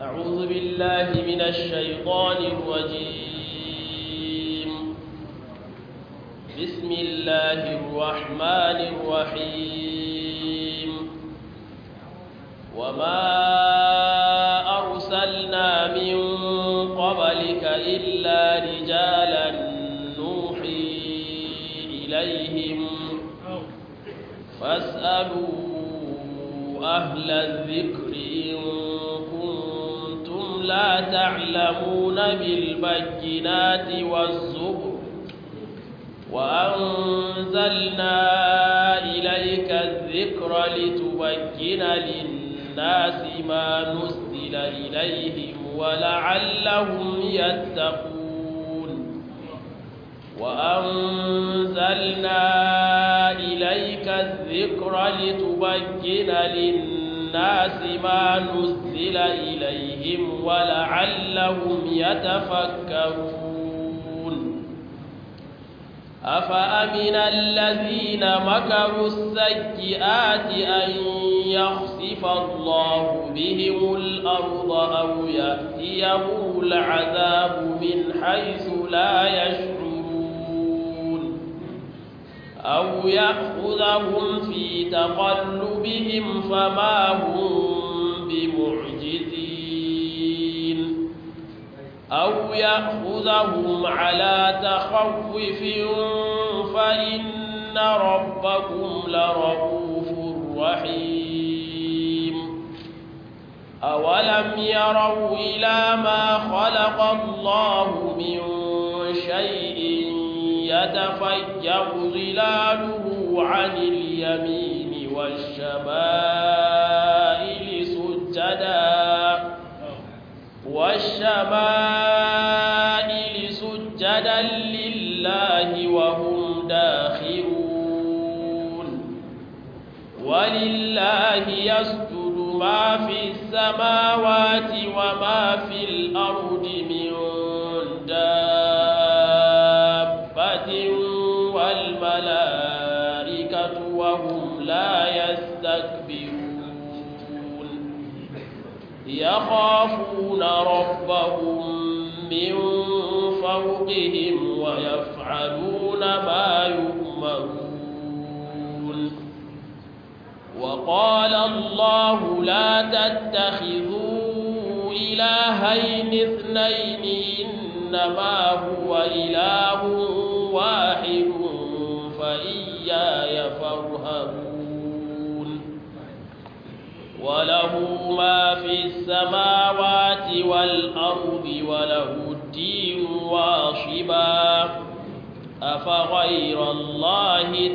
أعوذ بالله من الشيطان الرجيم بسم الله الرحمن الرحيم وما أرسلنا من قبلك إلا رجالا نوحي إليهم فاسألوا أهل الذكر إن كنتم لا تعلمون بالبينات والزبر وأنزلنا إليك الذكر لتبين للناس ما نزل إليهم ولعلهم يتقون وأنزلنا إليك الذكر لتبين للناس ما نزل إليهم ولعلهم يتفكرون أفأمن الذين مكروا السيئات أن يخسف الله بهم الأرض أو يأتيهم العذاب من حيث لا يشعرون أو يأخذهم في تقلبهم فما هم بمعجزين أو يأخذهم على تخوف فإن ربكم لرؤوف رحيم أولم يروا إلى ما خلق الله من شيء يتفيأ ظلاله عن اليمين والشمائل سجدا والشمائل سجدا لله وهم داخرون ولله يسجد ما في السماوات وما في الأرض من دابة والملائكة وهم لا يستكبرون يخافون ربهم من فوقهم ويفعلون ما يؤمرون وقال الله لا تتخذوا إلهين اثنين إنما هو إله واحد فإياي فارهبون وله ما في السماوات والأرض وله الدين واصبا أفغير الله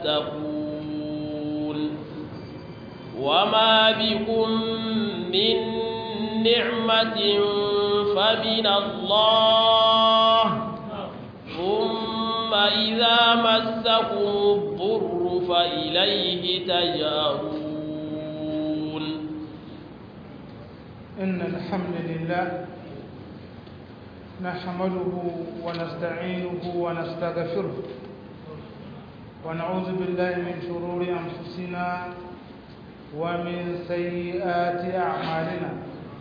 تتقون وما بكم من نعمة فمن الله ثم إذا مسكم الضر فإليه تجارون إن الحمد لله نحمده ونستعينه ونستغفره ونعوذ بالله من شرور أنفسنا ومن سيئات أعمالنا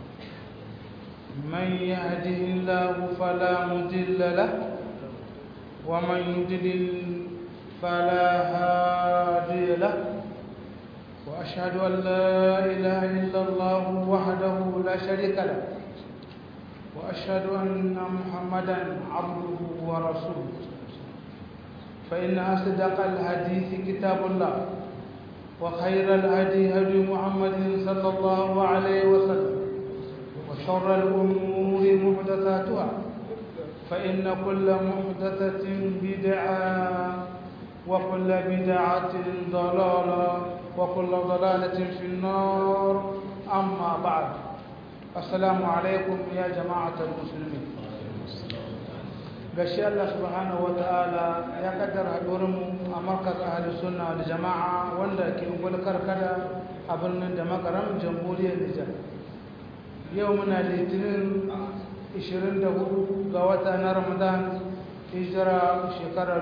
من يهده الله فلا مضل له ومن يضلل فلا هادي له وأشهد أن لا إله إلا الله وحده لا شريك له وأشهد أن محمدا عبده ورسوله فإن أصدق الحديث كتاب الله وخير الهدي هدي محمد صلى الله عليه وسلم وشر الأمور محدثاتها فإن كل محدثة بدعة وكل بدعة ضلالة وكل ضلالة في النار أما بعد السلام عليكم يا جماعة المسلمين gashi Allah subhanahu ta'ala ya kaddara haɗuwarmu a markaz ahli sunna da jama'a wanda ke ungulkar kada a birnin da makaram jamhuriyar Nijar yau muna litinin 24 ga wata na Ramadan hijira shekarar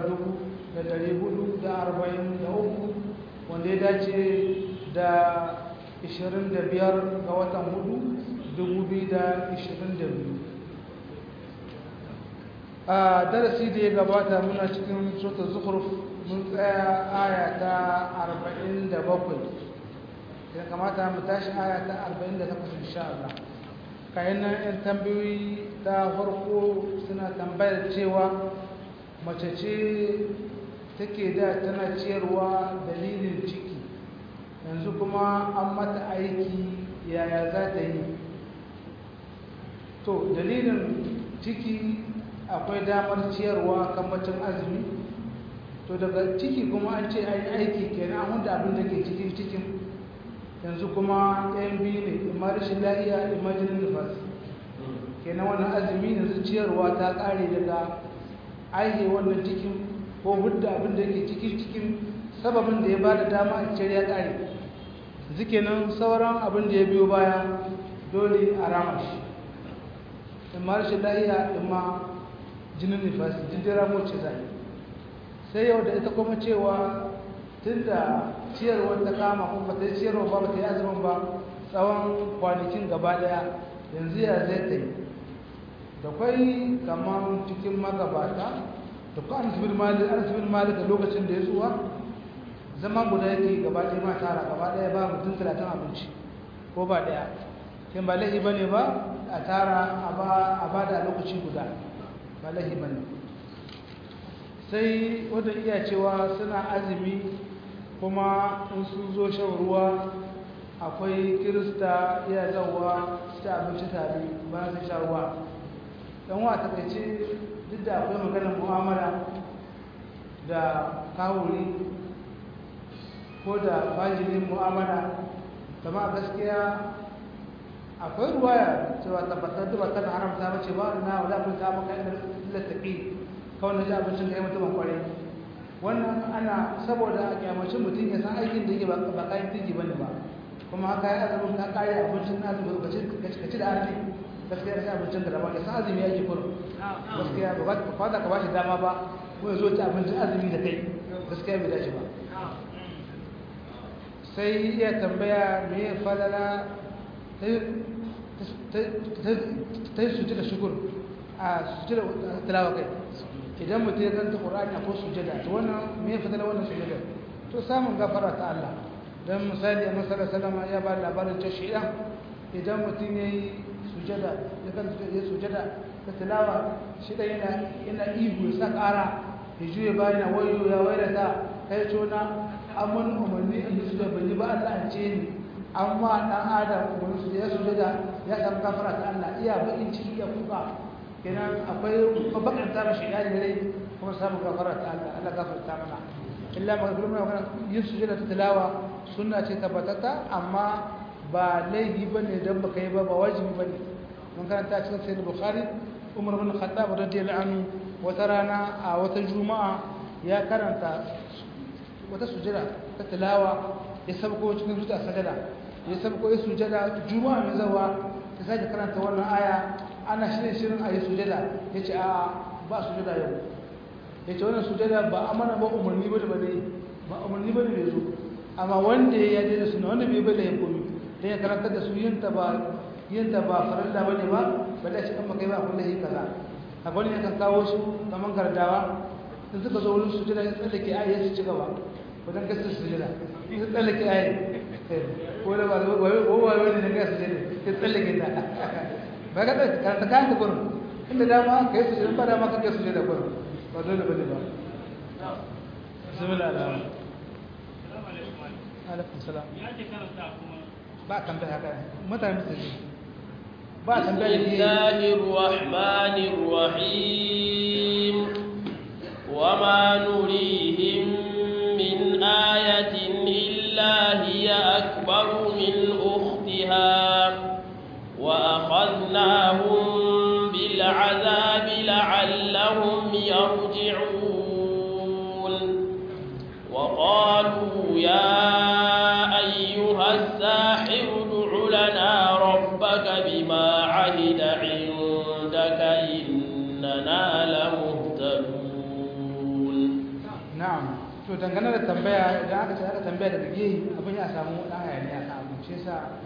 1443 wanda ya dace da 25 ga watan hudu 2022 a darasi da ya gabata muna cikin sota zukhruf mun tsaya aya ta 47 ya kamata mu tashi aya ta 48 insha Allah kayan nan yan tambayoyi ta farko suna tambayar cewa mace ce take da tana ciyarwa dalilin ciki yanzu kuma an mata aiki yaya za ta yi to dalilin ciki akwai damar ciyarwa kan macin azumi to daga ciki kuma an ce an yi aiki kenan an huda abin da ke cikin cikin yanzu kuma ɗayan biyu ne imma rashin lahiya imma jinin nufasi kenan wannan azumi yanzu ciyarwa ta ƙare daga aihe wannan cikin ko hudda abin da yake cikin cikin sababin da ya ba da dama a ciyar ya ƙare zike nan sauran abin da ya biyo baya dole a rama shi imma rashin lahiya imma jinin nifasi jindin ramo ce zai sai yau da ita kuma cewa tun da ciyarwar ta kama kuma ta yi ciyarwa ba ba ta yi azumin ba tsawon kwanakin gaba daya yanzu ya zai ta yi da kwai kamar cikin magabata da kwa an sibir malik da lokacin da ya tsuwa zama guda yake gaba ɗaya ma tara gaba ɗaya ba mutum talatin abinci ko ba ɗaya kin ba laifi ba ne ba a tara a ba da lokaci guda ba laifi ba ne sai wadda iya cewa suna azumi kuma in su zo shan ruwa akwai kirista iya zauwa su ci abinci tare ba su sha ruwa don wa ta ce duk da akwai maganar mu'amala da kawuri ko da fajirin mu'amala kama gaskiya akwai ruwaya cewa tabbatar da ba haramta mace ba na wadda kun ta maka lattafi kawai na ji abincin kai mutumin kwarai wannan ana saboda a kyamacin mutum ya san aikin da yake ba kayan tiji bane ba kuma haka ya azumin ka kare abincin azumin ka ci da arni gaskiya da abincin da daban ya san azumi yake kurum gaskiya ba ba za ka ba shi dama ba ko ya zo ci abincin azumi da kai gaskiya bai dace ba sai iya tambaya me ya falala ta yi sujada shukur a sujada tilawa kai idan mutum ya zanta ƙura'ani a ko sujada to wannan me ya fitala wannan sujada to samun gafara ta Allah don misali a masarar salama ya ba labarin ta shiɗan idan mutum ya yi sujada ya kan ya sujada ta tilawa shiɗan yana yana ihu ya sa ƙara ya juya bayan na wayo ya waira ta kai tona an mun umarni in yi sujada ban yi ba Allah an ce ni amma dan adam wani su ya sujada ya samu gafara ta Allah iya bakin ciki ya kuka kenan akwai bakan ta mashi ya rai kuma samu gafara ta Allah Allah gafarta mana illa magana mana magana yin sujada ta tilawa sunna ce tabbatata amma ba laifi bane dan baka yi ba ba wajibi bane mun karanta cikin sayyid bukhari umar bin khattab radiyallahu anhu wata rana a wata juma'a ya karanta wata sujada ta tilawa ya sabko cikin zuciya sajada ya sabko ya sujada juma'a mai zawa ta sake karanta wannan aya ana shirin shirin a yi sujada ya ce a ba sujada yau ya ce wannan sujada ba a mana ba umarni ba da bane ba umarni ba da bai zo amma wanda ya yaje da suna wanda bai bada ya komi don ya karanta da su yin ta ba yin ta ba farilla bane ba ba da shi kan makai ba kullum yi kaza a wani ya kan kawo su kamar gardawa in suka zo wurin sujada ya tsallake aya ya ci gaba wajen gasar sujada ya tsallake aya ko da ba wai wani na gasa sujada ya tsallake ta ba ka ɗauki karanta kayan ka gurin inda dama ka yi sujada ba dama ka kai sujada gurin ba dole ba ne ba bismillah alaikum alaikum salam ba tambaya haka mutane su ba tambaya bismillahir rahmanir rahim وما نريهم من آية إلا هي أكبر من أختها وأخذناهم بالعذاب لعلهم يرجعون وقالوا يا أيها الساحر ادع لنا ربك بما عهد عندك إننا لمهتدون na'am to dangane da tambaya idan aka ce aka tambaya daga gehi abin ya samu dan hayani a kan abin shi yasa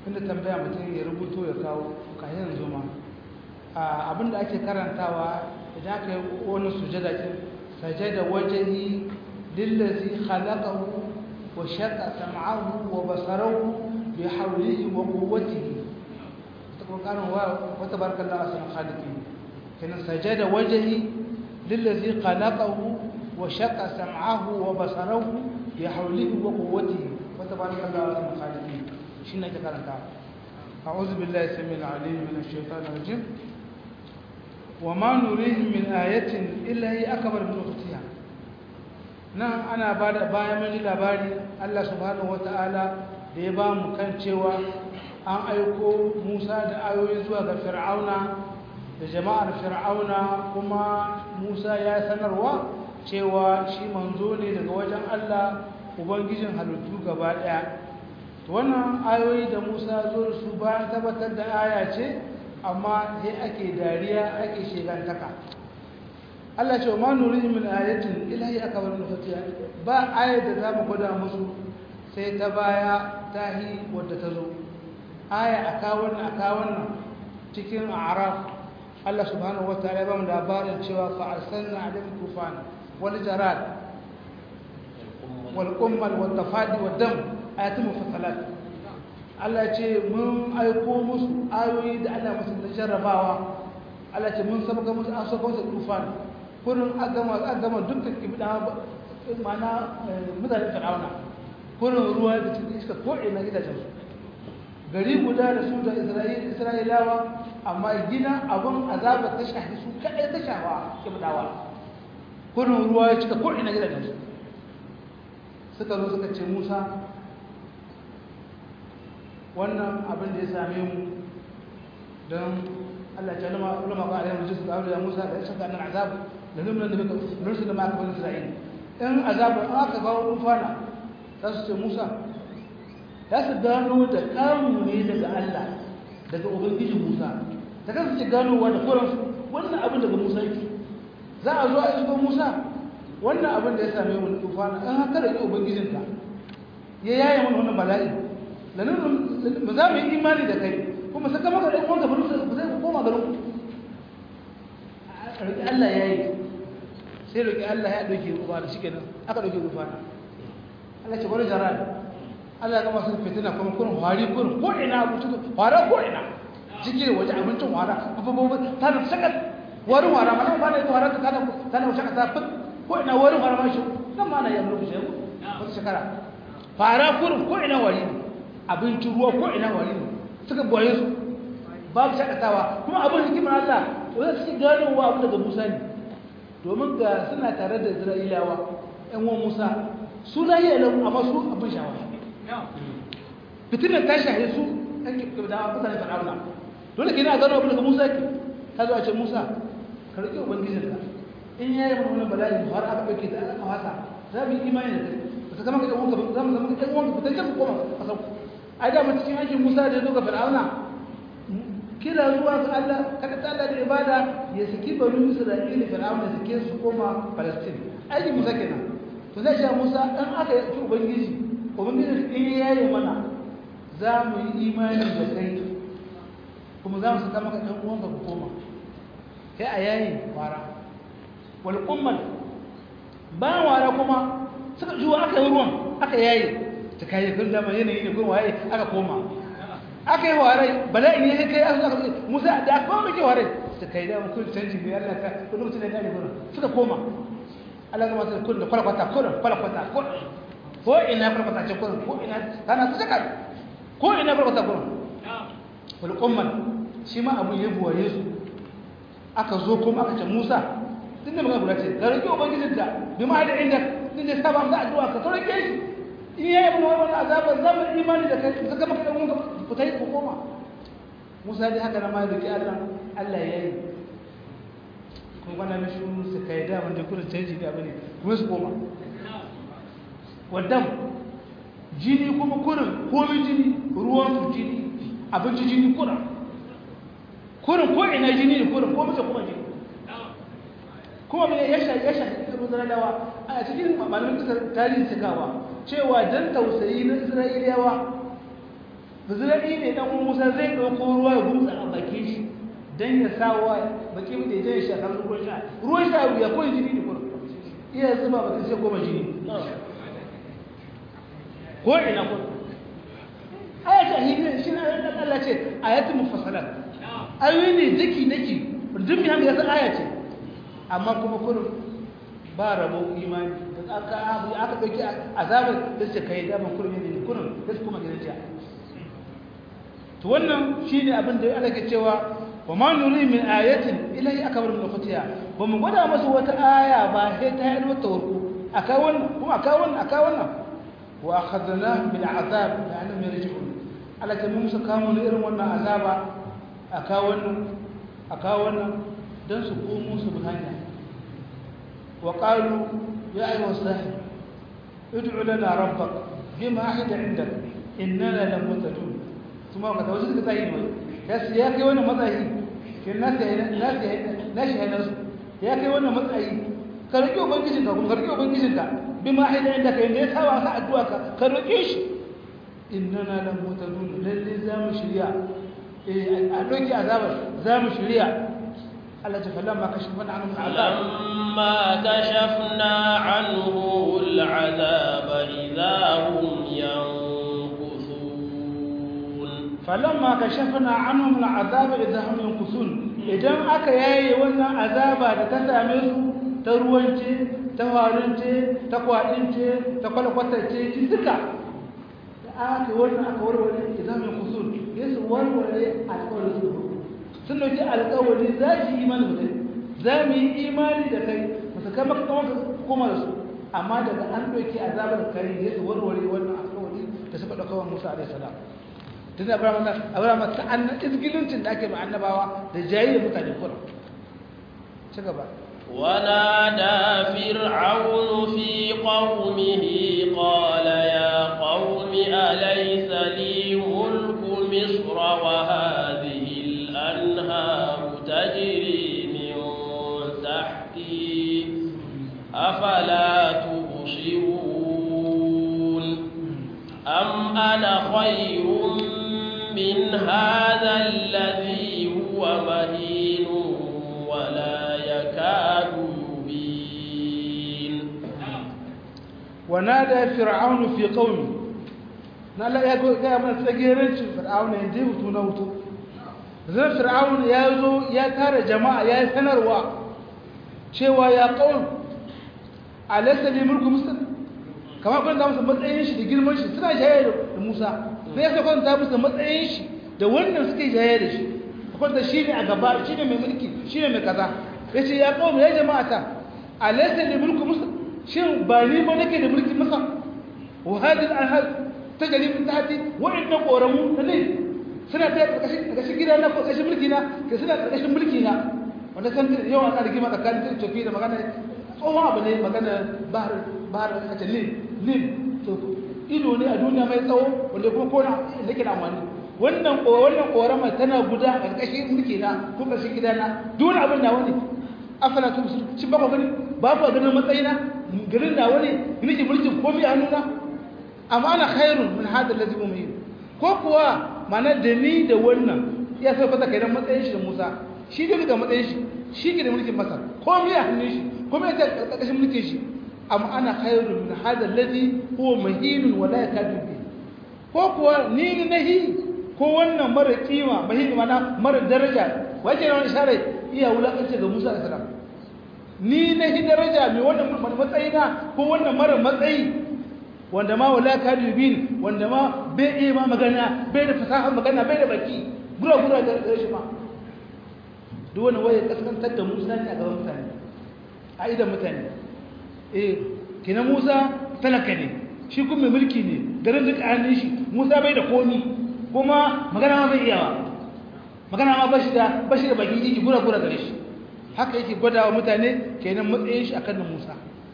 inda tambaya mutum ya rubuto ya kawo kayan yanzu ma abinda ake karantawa idan aka yi wani sujada ce sajada wajahi lillazi khalaqahu wa shaqqa sam'ahu wa basarahu bi hawlihi wa quwwatihi تقولون وتبارك الله أحسن الخالقين كان سجد وجهي للذي خلقه وشق سمعه وبصره بحوله وقوته وتبارك الله أحسن الخالقين شنو تكلم أعوذ بالله السميع العليم من الشيطان الرجيم وما نريهم من آية إلا هي أكبر من أختها نعم أنا بعد بايا من labari Allah subhanahu wataala da ya ba mu kan cewa an aiko Musa da ayoyi zuwa ga Fir'auna da jama'ar Fir'auna kuma Musa ya sanarwa cewa shi manzo ne daga wajen Allah ubangijin halittu gaba daya to wannan ayoyi da Musa zo da su bayan tabbatar da aya ce amma sai ake dariya ake shegantaka Allah ce ma nurihi min ayatin ilahi akbar min fatiha ba ayat da zamu gwada musu sai ta baya tahi wadda ta zo aya aka wannan aka wannan cikin a'raf Allah subhanahu wataala ya ba mu labarin cewa fa arsalna alayhim tufan wal jarad wal qummal wal tafadi wad dam ayatun mufassalat Allah ya ce mun aiko musu ayoyi da Allah musu da jarrabawa Allah ce mun sabga musu an saka musu tufan kurin agama agama dukkan kibda mana mutanen fir'auna kurin ruwa da cikin iska ko ina gidajen su gari guda da su da isra'ilawa amma gina abin azaba ta shahi su kaɗai ta shawa kibdawa kurin ruwa ya cika ko ina gidajen su suka zo suka ce musa wannan abin da ya same mu don Allah ta lama ulama ba alayhi musu da ya Musa da shaka nan azab da nuna da baka nursu da maka bani Isra'ila in azab an aka ga wani fana za su ce Musa ya su gano da kamu ne daga Allah daga ubangiji Musa ta kan su ce ganowa da koran su wannan abin daga Musa yake za a zo a isko Musa wannan abin da ya same mu tufana in haka da ubangijinka ya yaye mana wannan bala'i lanin ba za mu yi imani da kai kuma saka maka ɗan uwanka ba ba zai koma garin ku roƙi Allah ya yi sai roƙi Allah ya ɗauke rufa da shikenan aka ɗauke rufa na Allah ce wani jara Allah ya gama sun fitina kuma kurin hwari kurin ko ina abinci hwara ko ina cikin waje abincin hwara abubuwa ta da sakat warin hwara ma nan ba da hwara ta tana tana wuce kasa fit ko ina warin hwara ma shi nan ma na yi lokaci yau wata shekara fara kurin ko ina wari ne abincin ruwa ko ina wari ne suka boye su babu shakatawa kuma abin hikimar Allah wanda suke gano wa abu daga Musa ne domin ga suna tare da Isra'ilawa ƴan uwan Musa su lahiya lau amma su abin shawara fitinan ta shahe su ɗan da mutane fir'auna dole ke na gano abu daga Musa ke ta zo a ce Musa ka riƙe ubangijinka in ya yi mana bala'i har aka ɗauke ta aka wasa za mu yi imani da kai ba ta zama ka ɗan uwanka za mu zama ka ɗan uwanka fitan can koma a sauku ai da cikin aikin Musa da ya zo ga Fir'auna kira zuwa ga Allah kada ta Allah da ibada ya saki banu Isra'ila Fir'auna sake su koma Palestine aikin Musa kenan to zai sha Musa dan aka yi ubangiji ubangiji in yayi mana za mu yi imani da kai kuma za mu saka maka dan uwanka ku koma sai a yayi wara wal ummal bayan wara kuma suka juwa aka yi ruwan aka yayi ta kayi kun dama yanayi ne kun waye aka koma aka yi warai bala'in ya kai aka aka musa da aka koma ke warai ta kai da kun canji ne Allah ka kun mutum ne ne gurin suka koma Allah ga mata kun da kwalkwata kun kwalkwata kun ko ina kwalkwata ce kun ko ina kana su saka ko ina kwalkwata kun wal umman shi ma abun ya buwaye su aka zo kuma aka ce Musa tunda magana guda ce ka rike ubangijinka bi ma da inda dinne saba da addu'a ka sauke shi in yayi mu wannan azabar zaman imani da kai saka maka dan uwanka ku tayi ku koma Musa dai haka na mai duki Allah Allah yayi kun gwana mishi su kai da wanda kullun canji da bane kuma su koma wadam jini kuma kurin komai jini ruwan su jini abinci jini kurin kurin ko ina jini ne kurin ko mace kuma jini kuma me ya shafi ya shafi ibn Zalalawa a cikin malamin kasar tarihin cikawa cewa dan tausayi na Isra'iliyawa bazira'i ne dan musa zai ɗauko ruwa ya gumsa a bakin shi don ya sa wa baki da ya shi a kan ruwan sha ruwan sha ya koyi jini da kuma iya zuba ba sai goma jini ko ina ko ayata hidin shi na ɗan Allah ce ayatu mufassalat ayoyi ne daki daki duk mai hankali ya san aya ce amma kuma kurin ba rabo imani da aka abu aka dauki azabar da ce kai da ban kurin ne kurin da su kuma gidan jiya to wannan shine abin da Allah ke cewa wa ma nuri min ayatin ilahi akbar min ukhtiha ba mu gwada masa wata aya ba sai ta yi wata warko aka wannan kuma aka wannan aka wannan wa akhadna bil azab la'annahum yarji'un Allah ta musu kamo ne irin wannan azaba aka wannan aka wannan dan su komo su bi hanya wa qalu ya ayyuha sahib ud'u lana rabbak bima ahida 'indak innana lam mutajun kuma ka tawaje ka tsayi mai ya ya kai wannan matsayi kin nasu ya nasu ya nashi ya nasu ya kai wannan matsayi ka roki ubangijin ka kuma ka roki ubangijin ka bima ahida 'indaka inda ya sawa ka addu'a ka ka roke shi innana lam mutajun lalle za mu shirya eh a doki azabar za mu shirya Allah ta falamma kashafna anhum al'azab lamma kashafna anhu al'azab idha hum yankuthun falamma kashafna anhum al'azab idha hum yankuthun idan aka yaye wannan azaba da ta same su ta ruwance ta farunce ta kwadince ta kwalkwatace duka aka wannan aka warware izamin kusur ya su warware alƙawarin su sun dauki alƙawari za su yi imani da kai za mu yi imani da kai ba su kai maka kuma da su amma daga an ɗauki azabar kai ya su warware wannan alƙawari da suka ɗauka wa musa alaihi salam tun da abraham ta annan izgilincin da ake ma annabawa da jayi da mutane kuma ci gaba ونادى فرعون في قومه قال يا قوم أليس لي ملك مصر وهذه الأنهار تجري من تحتي أفلا تبصرون أم أنا خير من هذا الذي هو مهين ولا يكاد يبين ونادى فرعون في قومه نالا يا ga mana tsagerancin fir'aun ne dai hutu na hutu zan fir'aun ya zo ya tara jama'a ya yi sanarwa cewa ya qaum alaysa li mulku misr kamar kun da musu matsayin shi da girman shi suna jaye da Musa sai ya saka ta musu matsayin shi da wannan suke jaye da shi akwai shi ne a gaba shi ne mai mulki shi ne mai kaza ya ce ya kawo ya jama'a ta alaisa da mulku musa shin ba ni ba nake da mulki musa wa hadin alhal ta gari min tahti wa'annan koramu na ne suna ta ƙarƙashin gida na ƙarƙashin mulki na ke suna ƙarƙashin mulki na wanda san yawan ana rigima tsakanin ta tafi da magana tsohon abu ne magana bahar bahar a ce nil nil to ido ne a duniya mai tsawo wanda kuma kona nake da amfani wannan wannan korama tana guda a ƙarƙashin mulki na ko ƙarƙashin gida na duk abin na wani afala tu shi ba ku gani ba ku ganin matsayina garin na wani nake mulkin komai a hannuna amma ana khairun min hada allazi mu'min ko kuwa mana da ni da wannan ya sai fata kai dan matsayin shi da Musa shi da ga matsayin shi shi ke da mulkin Masar komai a hannun shi komai ta ƙarƙashin mulkin shi amma ana khairun min hada allazi huwa mahinun wa la yakadu bi ko kuwa ni ni nahi ko wannan mara kima mahin mana mara daraja wace ne share iya wulakanci ga Musa alaihi salam ni na hi daraja mai wannan matsayi na ko wannan mara matsayi wanda ma wala kadu bin wanda ma bai iya ma magana bai da fasahar magana bai da baki gura gura da shi ma duk wani waye kaskantar da Musa ne a gaban mutane a idan mutane eh kina Musa talaka ne shi kuma mai mulki ne garin duk hannun shi Musa bai da komi kuma magana ma bai iya ba magana ma bashi da bashi da baki yake gura gura gare shi haka yake gwada wa mutane kenan matsayin shi akan Musa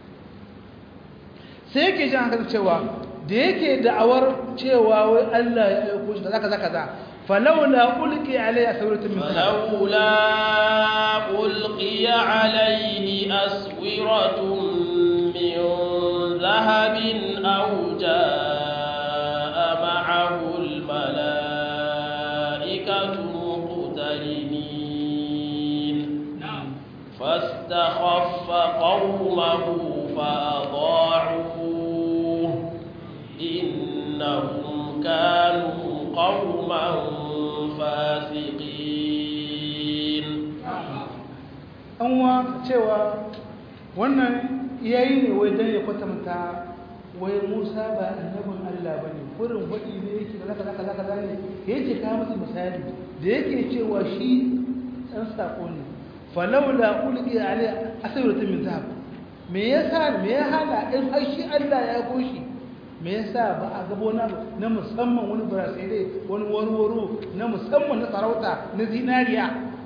sai yake jin haka cewa da yake da'awar cewa wai Allah ya aiko shi kaza kaza kaza falawla ulqi alayhi aswiratun min falawla ulqi alayhi aswiratun min dhahabin aw jaa ma'ahu al-malaa مقترنين فاستخف قومه فأضاعوه إنهم كانوا قوما فاسقين anwa cewa wannan yayi ne wai dan ya kwatanta wai Musa ba annabin Allah bane kurin wadi ne yake da kaza kaza kaza ne yake ka musu misali da yake cewa shi dan sako ne falawla ulqi alai asawratun min zahab me yasa me ya hana in har shi Allah ya koshi me yasa ba a gabo na na musamman wani burasai wani warwaro na musamman na sarauta na zinariya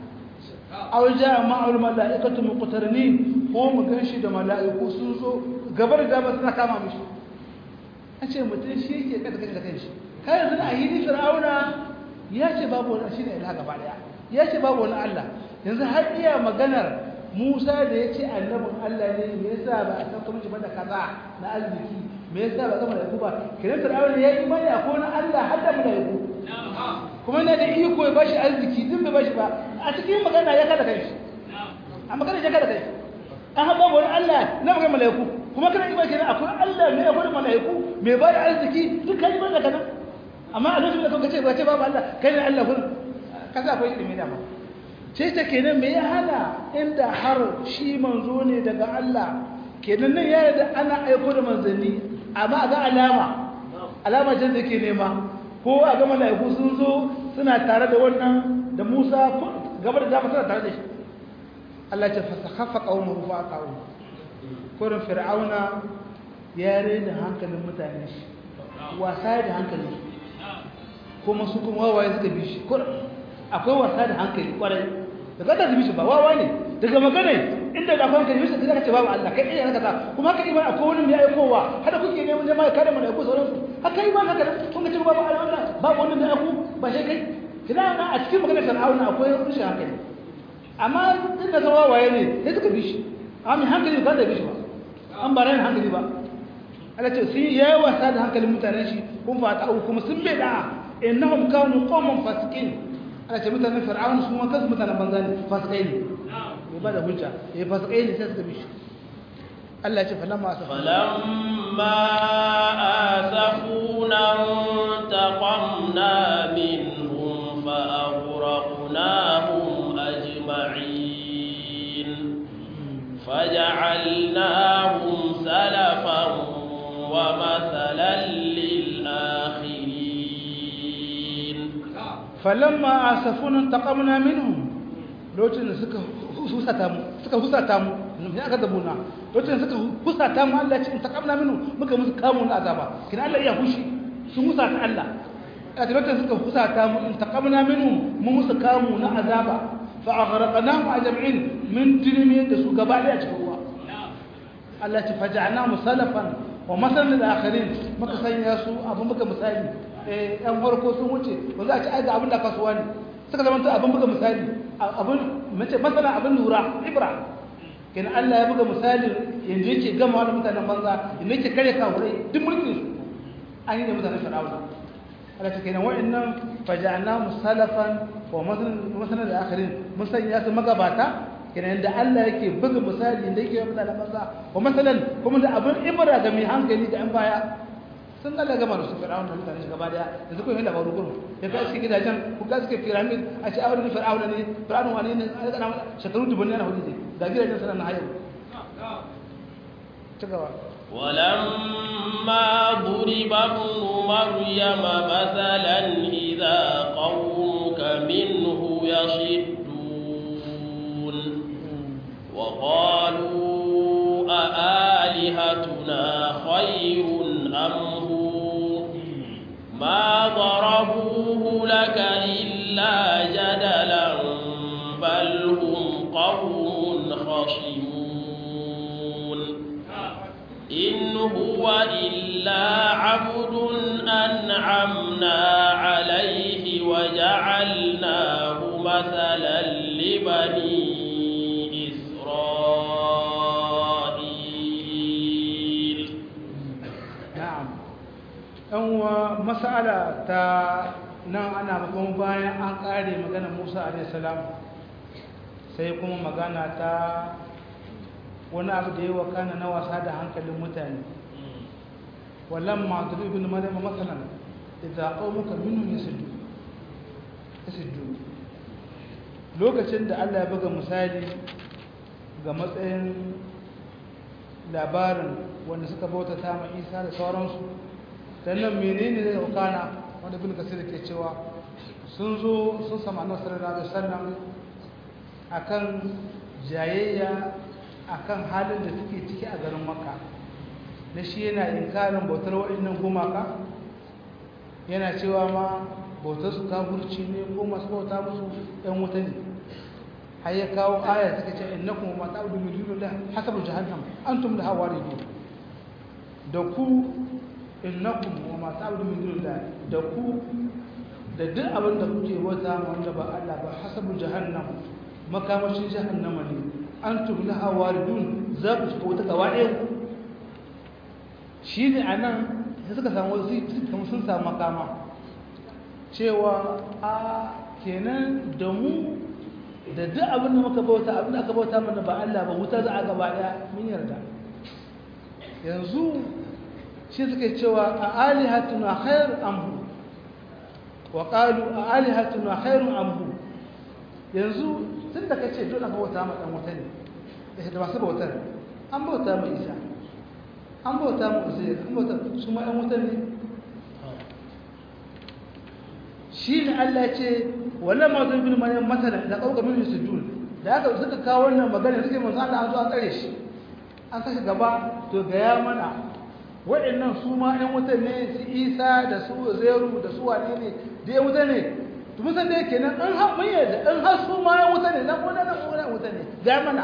aw jaa ma'al mala'ikatu muqtarinin ko mu ganshi da mala'iku sun zo gabar da ba suna kama mishi ace mutum shi yake kada kashi da kanshi kai yanzu a hidi fir'auna ya ce babu wani shine ilaha gaba daya ya ce babu wani Allah yanzu har iya maganar Musa da ya ce annabin Allah ne me yasa ba a san kuma shi ba da kaza na arziki me yasa ba gama da ku ba kiran fir'auna ya yi imani akwai wani Allah har da mala'iku kuma yana da iko ya bashi arziki din bai bashi ba a cikin magana ya kada kai a magana ya kada kai an haɓa wani Allah na magana mala'iku kuma kana imani kenan akwai Allah ne akwai mala'iku mai ba da arziki duk kai imani da kana amma a lokacin da kuka ce ba ce babu Allah kai ne Allah kun kaza akwai ilimi da ma ce ta kenan me ya hana inda har shi manzo ne daga Allah kenan nan ya da ana aiko da manzanni amma ga alama alama ce da ke nema ko a ga mala'iku sun zo suna tare da wannan da Musa gaba da dama suna tare da shi Allah ce fasakhafa qaumuhu fa aqaw kurin fir'auna ya rena hankalin mutane shi wasa da hankali kuma su kuma wawaye suka bi shi kurin akwai wasa da hankali kwarai daga da su bi shi ba wawa ne daga magana inda da akwai hankali bisa zaka ce babu Allah kai iya kaza kuma haka iman akwai wani mai aikowa hada kuke neman jama'a kare mu da aiko sauransu haka iman haka kun ga cewa babu Allah babu wani mai aiko ba shi kai kina na a cikin maganar Fir'auna akwai rashin hankali amma tun da zama waye ne sai suka bi shi amma hankali ba da bi shi ba an ba ran hankali ba Allah ce sun yi wasa da hankalin mutanen shi kun fa ta kuma sun bai da innahum kanu qauman fasikin Allah ce mutanen Fir'auna su ma kansu mutanen banza ne fasikai ne bai ba da hujja eh fasikai ne sai suka bi shi Allah ya ce falamma asafu falamma asafuna taqamna minhum fa aghraqnahum ajma'in faj'alnahum salafan wa mathalan lil akhirin falamma asafuna taqamna minhum lokacin da suka husata mu suka husata mu ne aka dabuna lokacin suka husata mu Allah ce in taqamna minhu muka musu kamu na azaba kina Allah ya hushi sun husata Allah a lokacin suka husata mu in taqamna minhu mu musu kamu na azaba fa aghraqnahum ajma'in min tilmi da su gaba da cikin ruwa Allah ce faja'na musalafan wa masalan lil akhirin muka sanya su abu muka misali eh yan farko sun wuce ba za a ci aiga abin da kasuwa ne suka zama abin buga misali abin mace masana abin lura ibra kenan Allah ya buga misali yanzu yake gama da mutanen banza yanzu yake kare kawurai duk mulkin su an yi da mutanen fir'auna Allah ta kenan wa'annan faja'na musalafan wa masalan da akhirin mun sanya su magabata kenan da Allah yake buga misali da yake mutanen banza wa masalan kuma da abin ibra ga mai hankali ga an baya sun Allah gama da su fir'auna da mutane gaba daya yanzu kun yi labaru gurin ya kai suke gidajen ku ga suke pyramid a ce awar fir'auna ne fir'auna wani ne an kana shekaru dubun ne na hudu ga gidajen sanan na hayo ci gaba ولما ضرب ابن مريم مثلا إذا قومك منه يصدون وقالوا أآلهتنا خير أم هو ما ضربوه لك إلا جدلا بل هم قوم خصمون إن هو إلا عبد أنعمنا عليه وجعلناه مثلا لبني yan wa mas'ala ta nan ana kuma bayan an kare magana musa alaihissalam sai kuma magana ta wani abu da yi wa kana na wasa da hankalin mutane wallan ma'adul ibn maryam masalan idza qaumuka minhum yasuddu yasuddu lokacin da Allah ya buga misali ga matsayin labarin wanda suka bautata ma Isa da sauransu dan nan menene zai wakana wanda ibn kasir ke cewa sun zo sun samu annabi sallallahu alaihi wasallam akan jayayya akan halin da suke ciki a garin makka na shi yana inkarin bautar waɗannan gumaka yana cewa ma bautar su kafurci ne ko masu bauta musu ɗan wuta ne har ya kawo aya suka ce innakum ma ta'budu min dunillah hasabu jahannam antum laha waridun da ku innakum wa ma ta'budu min dunillah da ku da duk abin da kuke bauta wanda ba Allah ba hasabu jahannam makamashin jahannama ne antum laha waridun za ku shiga wata gaba ɗaya shi ne a nan da suka samu wasu kamar sun samu makama cewa a kenan da mu da duk abin da muka bauta abin da aka bauta mana ba Allah ba wuta za a gaba ɗaya mun yarda yanzu shi suka cewa a alihatuna khair amhu wa qalu a alihatuna khairun amhu yanzu tun da kace dole ka bauta ma dan wuta ne da masu bautar an bauta ma Isa an bauta mu uzair an bauta su ma ɗan wuta ne shi ne Allah ce wannan ma zai bin maryam masala da kauka min sujud da aka suka kawo wannan magana suke manzo Allah an zo an tsare shi an saka gaba to ga ya mana waɗannan su ma ɗan wuta ne su Isa da su Uzairu da su wane ne da ya wuta ne to mun san da yake nan an har mun yarda an har su ma ɗan wuta ne nan ko nan ko nan wuta ne ga mana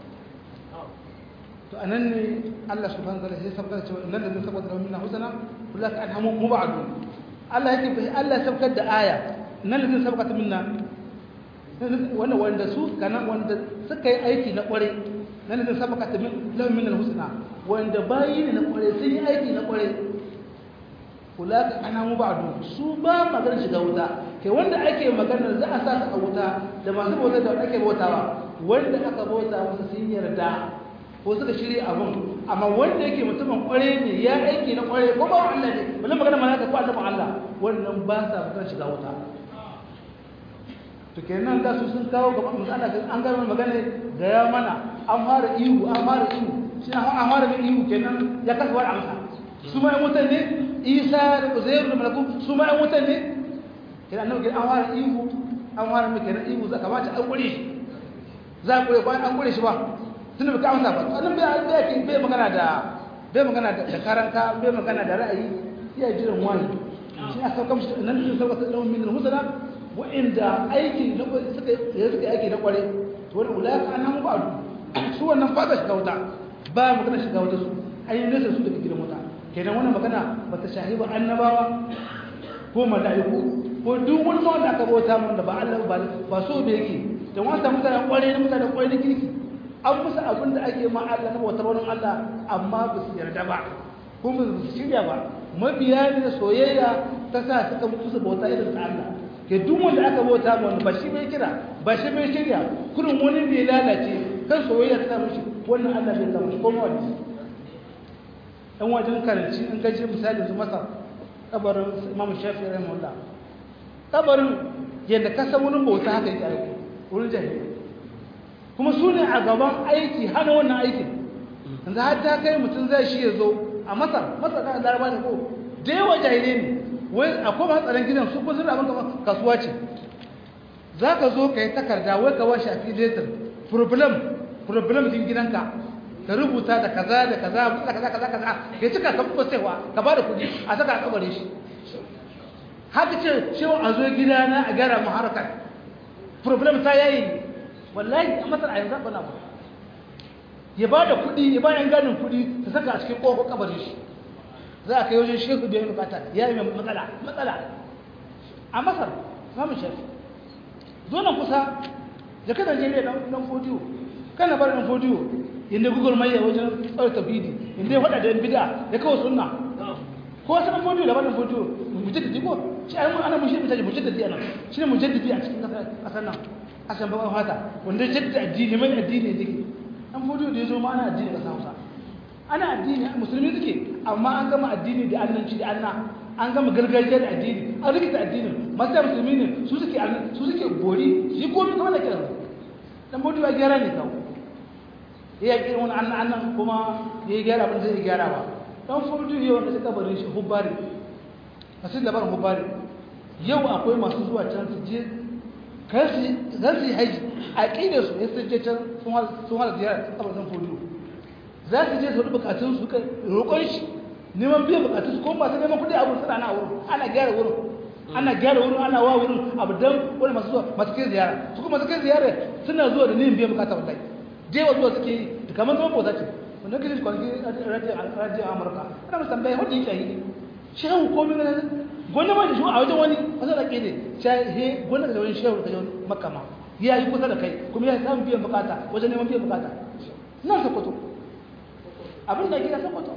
to anan ne Allah subhanahu wa ta'ala sai sabkar cewa innal ladina sabata lahum minna husna ulaka anhamu mubadun Allah yake bai Allah sabkar da aya innal ladina sabata minna wanda wanda su kana wanda suka yi aiki na kware nan da sabaka ta min lahum minna husna wanda bayi ne na kware sun yi aiki na kware ulaka anhamu mubadun su ba magana shiga wuta kai wanda ake magana za a sa su a wuta da masu bauta da ake bautawa wanda aka bauta musu sun yarda ko suka shirya abun amma wanda yake mutumin kware ne ya aiki na kware ko ba Allah ne balle magana malaka ko annabi Allah wannan ba sa bukatar shiga wuta to kenan da su sun kawo gaban manzo Allah an ga magana da ya mana an fara ihu an fara ihu shi an fara mai ihu kenan ya kasa wani amsa su ma mutan ne Isa da Uzair da Malaku su ma mutan ne kenan annabi an fara ihu an fara mai kenan ihu za kamata an kure shi za ku kure an kure shi ba tunda baka amsa ba annan bai bai yake bai magana da bai magana da karanka bai magana da ra'ayi iya jiran wani shi aka sauka mishi nan sun sauka da min husna wa inda aiki na suka ya suka aiki na kware to wani ulaka annan ba su wannan fata shiga wuta ba magana shiga wuta su ayi nesa su daga gidan wuta kenan wannan magana bata shahi ba annabawa ko mala'iku ko duk wani wanda aka bauta mun da ba Allah ba ba so da yake da wata mutane kware ne mutane kware ne kirki an musu abin da ake ma Allah na bautar wani Allah amma ba su yarda ba kuma ba su shirya ba mabiya ne da soyayya ta sa suka mutu su bauta irin ta Allah ke duk wanda aka bauta ma wani ba shi bai kira ba shi bai shirya kurin wani bai lalace kan soyayya ta mishi wannan Allah bai kama shi kuma wani dan wajen karanci in gaje misali su masa kabarin Imam Shafi'i rahimahullah kabarin yadda ka san wurin bauta haka yake aiki wurin jahili kuma su ne a gaban aiki hana wannan aikin yanzu har ta kai mutum zai shi ya zo a masar masar na laraba ne ko da yawa jahilai ne wai akwai matsalan gidan su ko suna abin kamar kasuwa ce za ka zo ka yi takarda wai ka washe a filetar problem problem din gidanka ka rubuta da kaza da kaza da kaza kaza kaza ya cika ka kuma saiwa ka ba da kuɗi a saka a kabare shi haka ce cewa a zo gidana a gyara mu harkar problem ta yayi ne wallahi a masar a yanzu ba na ba ya ba da kuɗi ya ba yan ganin kuɗi ta saka a cikin ƙofar kabarin shi za a kai wajen shehu biyan bukata ya yi mai matsala matsala a masar samun shafi zo nan kusa da ka Najeriya dan dan fodiyo kana bar dan fodiyo inda google mai ya wajen tsare tafidi inda ya faɗa da yan bid'a ya kawo sunna ko wasu ɗan fodiyo da wannan fodiyo mujaddidi ko shi a yi ana mushi mutaje mujaddidi a nan shi ne mujaddidi a cikin ƙasar nan a san baƙon fata wanda ya jaddada addini mai addini ne ɗan fodiyo da ya zo ma ana addini ƙasa hausa ana addini musulmi suke amma an gama addini da annanci da anna an gama gargajiya da addini an rikita addinin masu da musulmi ne su suke su suke bori su yi komi kamar da kiran dan fodiyo ya gyara ne kawo ya yi wani annan annan kuma ya yi gyara abin zai gyara ba dan fodiyo yau da suka barin shi hubbari a cikin labarin hubbari yau akwai masu zuwa can su je kan su yi haji a ƙidar su ya sun je can sun hada ziyara a barin fodiyo za su je su wani bukatun su kai roƙon shi neman biyan bukatun su kuma masu neman kuɗi a wurin suna na wurin ana gyara wurin ana gyara wurin ana wa wurin abu don wani masu zuwa masu kai ziyara su kuma masu kai ziyara suna zuwa da neman biyan bukata wallahi jewa zuwa suke yi da kamar zama bauta ce wanda kiri kwanaki rajin amurka ana musu tambaya wanda yake yi shehu komi na gwanda ma da shi a wajen wani wasu da ke ne he gwanda da wani shehu da wani makama ya yi kusa da kai kuma ya samun biyan bukata wajen neman biyan bukata nan sokoto abin da ake da sokoto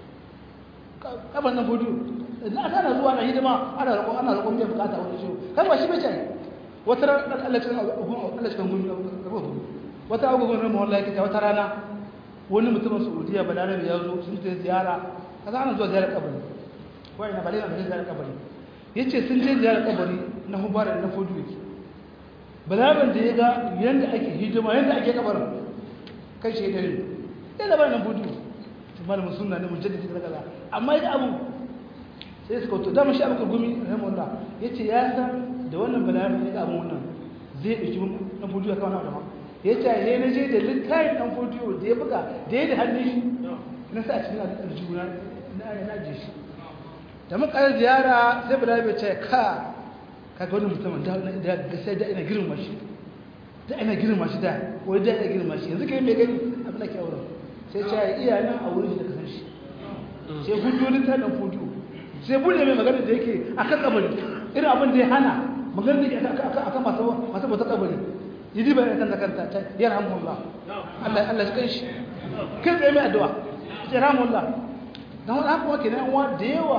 kaban nan fudu na sana zuwa na hidima ana roƙon ana roƙon biyan bukata wani shehu kan ba shi bai cai wata ran Allah cikin Allah cikin gumi wata agogon ran mawalla yake wata rana wani mutumin Saudiya balarabe ya zo sun je ziyara kaza ana zuwa ziyarar kabari wai na balina da ziyarar kabari yace sun je ziyarar kabari na hubara na fudu yake balaraben da ya ga yanda ake hidima yanda ake kabarin kai shi dare ya labarin nan fudu malamin sunna ne mujaddidi da kaza amma ya abu sai suka to dama shi abubakar gumi rahimahullah yace ya san da wannan balarabe ya ga abun wannan zai dauki dan fudu ya kawo na da ya ce ya na je da littafin ɗan fodiyo da ya buga da ya da hannun shi na sa cikin aljihuna na na je shi da muka yi ziyara sai bala bai ce ka ka ga wani mutumin da sai da ina girma shi da ina girma shi da wai da ina girma shi yanzu kai mai gani abin da ke auren sai ce ya iya nan a wurin shi da kasan shi sai hudu littafin ɗan fodiyo sai bude mai magana da yake akan kabari irin abin da ya hana magana da yake akan masu bauta kabari yidi bai kan kanta ta yarhamullah Allah Allah shi kanshi kai tsaye mai addu'a yarhamullah dan wani haka wake nan uwa da yawa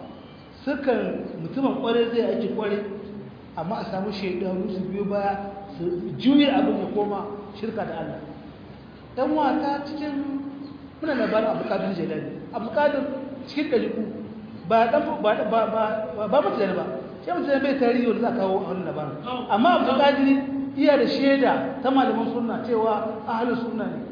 sukan mutumin kware zai aiki kware amma a samu shaidanu su biyo baya su juye abin ya koma shirka da Allah dan wata cikin muna labarin Abu Qadir Jilani Abu Qadir cikin daliku ba dan ba ba ba ba mutane ba sai mutane bai tarihi wanda za kawo a wannan labarin amma Abu Qadir iya da shaida ta malaman sunna cewa ahlus sunna ne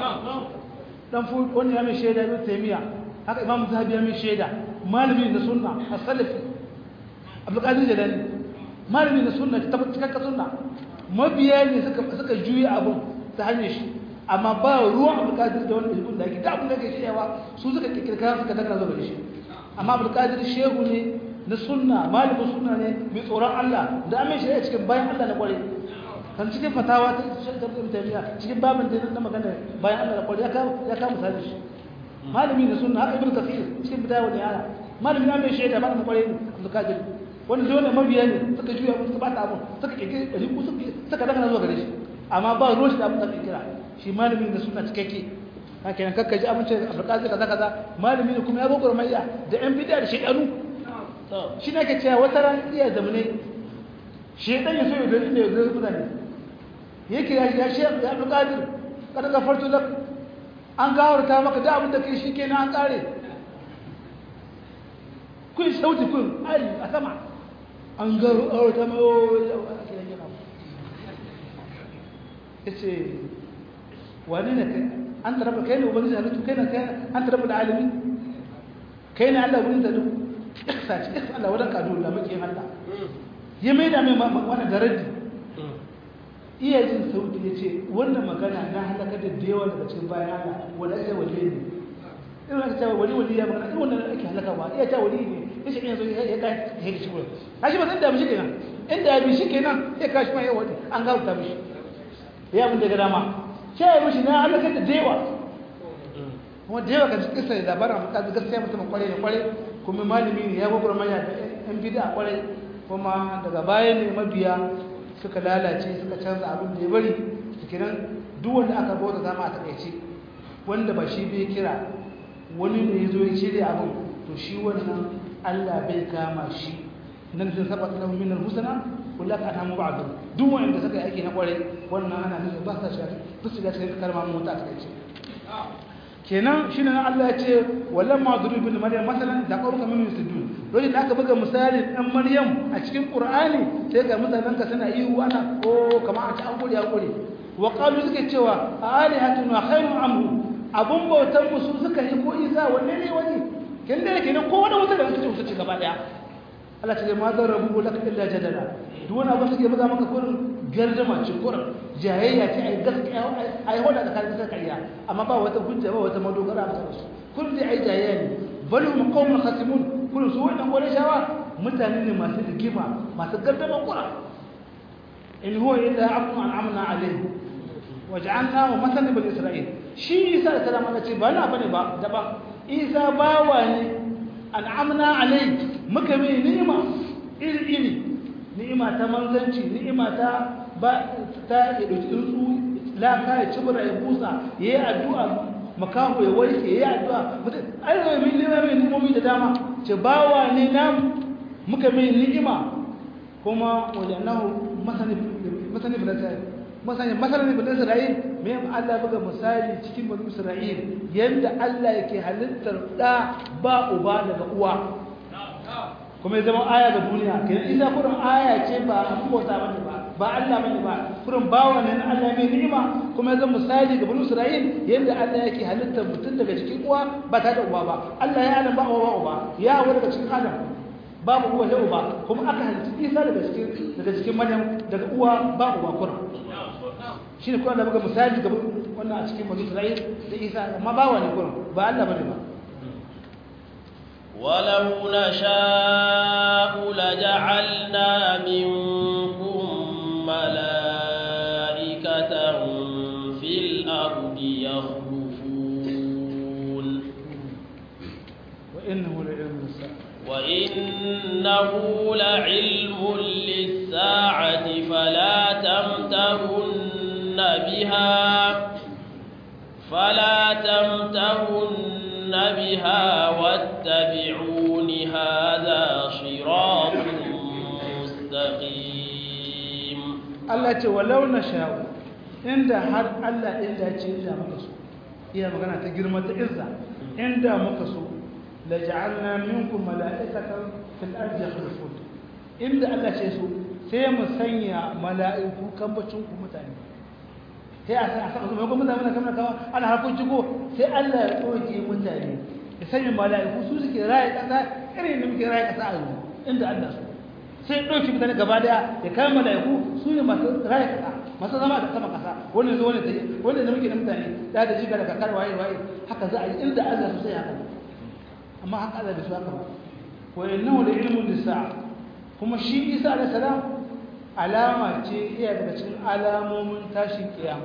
dan fu wani ya mai shaida ibn taymiya haka imam zahabi ya mai shaida malami na sunna as-salafi abdul qadir jalani malami na sunna ta cikakka sunna mabiya ne suka suka juya abun ta hanyar shi amma ba ruwan abdul qadir da wani ilmin da yake da abun da yake shewa su suka kirkira suka daga zo da shi amma abdul qadir shehu ne na sunna malamin sunna ne mai tsoron Allah da amin shi cikin bayan Allah na kware kan cikin fatawa ta shakar ibn taymiya cikin babin da na magana bayan Allah da kwari ya kama ya kama misali shi malami da sunna haka ibn kathir cikin bidaya wani yara malami na mai shaida malamin kwari ne abdul kadir wanda dole mabiya ne suka juya musu ba ta abu suka kike dari ku suka suka daga zuwa gare shi amma ba ruwan shi da abin da kira shi malami da sunna cikakke haka nan kakka ji abin ce abdul kadir kaza kaza malami ne kuma ya gogoro mai da yan bidaya da shedanu shi ne ke cewa wata ran iya zamane shedan ya so ya gani da ya gani mutane yake ya ya shi ya bi qadir kada gafartu lak an gawarta maka da abin da kai shikenan an kare kun sauti kun ai a sama an gawarta mai yace wani ne kai an taraba kai ne ubangiji halittu kai ne kai an taraba da alimi kai ne Allah wurin da duk iksa ce iksa Allah wadan kadu da muke Allah ya mai da mai wannan daraji iya jin sauti ya ce wannan magana na halaka da yawa daga cikin bayan Allah wanda ake wali ne irin aka cewa wali wali ya magana irin wannan ake halaka ba iya ta wali ne ya ce yanzu ya kai ya kai shi wurin kashi ba zan da mishi kenan inda ya bi shi kenan ya kashi ma ya wadi an gauta mishi ya mun daga dama ce ya mishi na halaka da yawa kuma da yawa ka ji kisa da labarin amma gaskiya mutum kware ne kware kuma malami ne ya gwagwar manya da yan bida kware kuma daga baya ne mabiya suka lalace suka canza abin da ya bari kenan duk wanda aka bauta zama a takaice wanda ba shi bai kira wani ne ya zo ya shirya abin to shi wannan Allah bai kama shi nan sun saba lahu min al-husna kullu ka anamu ba'du duk wanda suka yi aiki na kware wannan ana nufin ba sa shi ba su ga cikin karma mu ta take kenan shine nan Allah ya ce walamma duribu bin maryam masalan da qaruka min yusudun dole da aka buga misali dan maryam a cikin qur'ani sai ga mutanen ka suna ihu ana ko kamar a ci an gure an gure wa qalu suke cewa alihatun wa khairun amhu abun bautan mu su suka yi ko isa wanne ne wani kin da kenan ko wani wuta da suke wuta ci gaba daya Allah ta ce ma zan rabu laka illa jadala duk wani abu suke buga maka kurin gardama ce kurin jayayya ce ai gaskiya ai hoda da kan ta kariya amma ba wata hujja ba wata madogara ba su kullum dai ai jayayya ne bal hum qawmun khasimun kullum su wannan wani shawa mutane ne masu rigima masu gardama kura in huwa illa abdun an'amna alayhi waj'alnahu masalan bil isra'il shi isa da salama Allah ce ba na bane ba daban isa bawa ne an'amna alayhi muka mai ni'ima iri iri ni'ima ta manzanci ni'ima ta ba ta ya dauki tsuntsu laka ya cibira ya busa ya yi addu'a makaho ya warke ya yi addu'a ai zai mai ni'ima mai ni'imomi da dama ce bawa ne na muka mai ni'ima kuma wajannahu masani masani masani masani bin Isra'il me Allah buga misali cikin bani Isra'il yanda Allah yake halittar da ba uba daga uwa kuma ya zama aya ga duniya kenan isa kurin aya ce ba an bauta bane ba ba Allah bane ba kurin bawa ne na Allah mai ni'ima kuma ya zama misali ga bani Isra'il yanda Allah yake halittar mutum daga cikin uwa ba ta da uba ba Allah ya adam ba uwa uba ya hawa daga cikin Adam babu uwa da uba kuma aka halitta Isa daga cikin daga cikin Maryam daga uwa ba uba kurin shine kuma da buga misali ga wannan a cikin bani Isra'il da Isa amma bawa ne kurin ba Allah bane ba ولو نشاء لجعلنا منكم ملائكة في الأرض يخلفون وإنه لعلم الساعة وإنه لعلم للساعة فلا تمترن بها فلا تمترن بها واتبعون هذا صراط مستقيم Allah ce walau na sha'u inda har Allah inda ce inda muka so iya magana ta girma ta izza inda muka so la ja'alna minkum mala'ikatan fil ardi yakhlufun inda Allah ce so sai mu sanya mala'iku kambacin ku mutane sai a san a san kuma mutane kamar kawa ana harkun ciko sai Allah ya tsoke mutane ya sanya mala'iku su suke raye kasa irin da muke raye kasa a yanzu inda Allah so sai ɗauki mutane gaba daya ya kai mala'iku su ne masu raye kasa masu zama da sama kasa wani zo wani ta yi wani da muke da mutane da da jiga da kakar waye waye haka za a yi inda Allah so sai haka amma haka Allah bai so haka ba wa innahu la ilmun lisa'a kuma shi Isa alayhi salam alama ce iya daga cikin alamomin tashin kiyama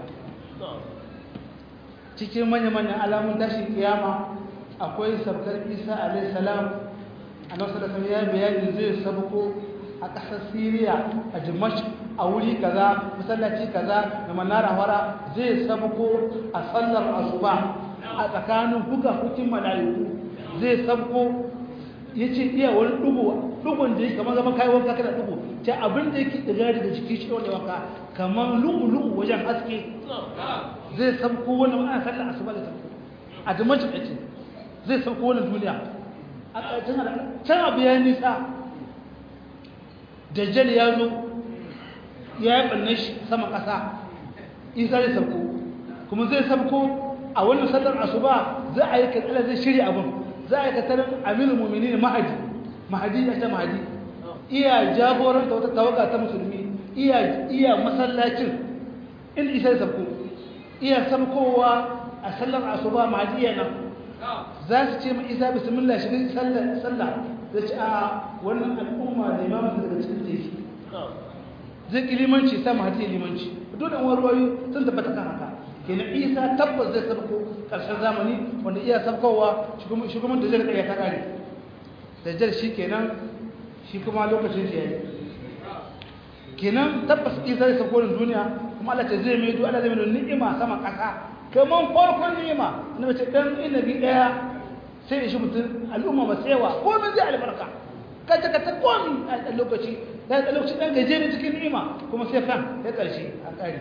cikin manya-manyan alamun tashin kiyama akwai sabkar isa alaihissalam a nasarar da ya bayani zai sabko a ƙasar siriya a jimash a wuri kaza masallaci kaza da manara wara zai sabko a sallar asuba a tsakanin buga hukin mala'iku zai sabko ya ce iya wani dugu dugun da yake kamar zama kayi wanka kana dugu ta abin da yake daga daga jiki shi wanda wanka kamar lugu-lugu wajen haske zai sabko wannan ana sallar asuba da sabko a dimajin ake zai sabko wannan duniya a ƙarshen can abu ya nisa dajjal ya zo ya yi ɓanne shi sama ƙasa isa zai sabko kuma zai sabko a wannan sallar asuba za a yi katsala zai shirya abin za a yi katar aminu mumini ne mahadi mahadi ya ta mahadi iya jagoranta wata tawaga ta musulmi iya iya masallacin in isa da sabko iya sabkowa a sallar asuba mahadi ya nan za su ce ma isa bismillah shiga sallar sallah da ci a wannan al'umma da imamu daga cikin teku zai ki limanci sa mahadi ya limanci dole wani ruwayo sun tabbata kan haka kenan isa tabbas zai sabko ƙarshen zamani wanda iya sabkowa shugaban da zai ya ta ƙare dajjal shi kenan shi kuma lokacin shi yayi kenan tabbas isa zai sabko da duniya kuma Allah ce zai mai du Allah zai mai ni'ima sama ƙasa kaman farkon ni'ima na mace dan inabi daya sai da shi mutum al'umma masu yawa komai zai albarka kace ka ta komi a lokaci da a lokaci dan gajere cikin ni'ima kuma sai fan ya karshe a kare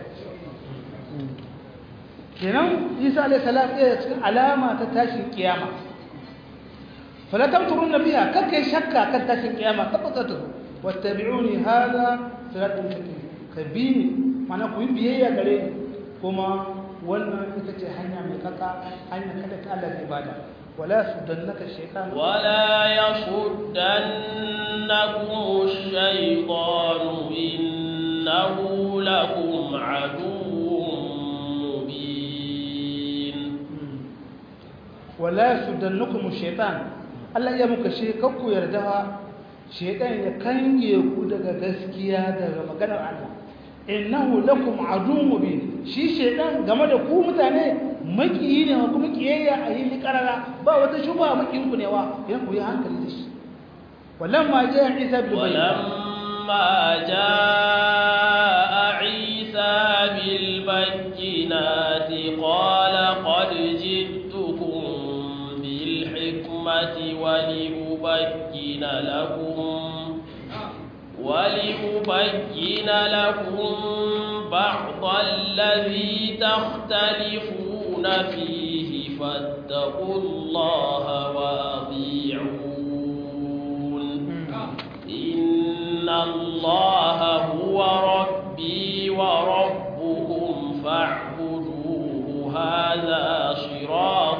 kenan Isa alayhi salam ya cikin alama ta tashin kiyama fala tamturun nabiya kake shakka kan tashin kiyama tabbata wattabi'uni hada siratul mustaqim kabini mana ku yi biyayya gare kuma wannan ita ce hanya mai kaka hanya kada ta Allah zai bada ولا يصدنك الشيطان ولا يصدنكم الشيطان إنه لكم عدو مبين ولا يصدنكم الشيطان Allah ya muka she kakku yarda shaytan ya kange ku daga gaskiya daga maganar Allah innahu lakum aduwwun mubin shi shaytan game da ku mutane makiyi ne kuma kiyayya a yi karara ba wata shuba makiyin ku ne wa yan ku yi hankali da shi walamma jaa isa bil walamma jaa isa bil bayyinati qala qad ji'tukum bil hikmati wa liubayyina lakum ولأبين لكم بعض الذي تختلفون فيه فاتقوا الله وأطيعون إن الله هو ربي وربكم فاعبدوه هذا صراط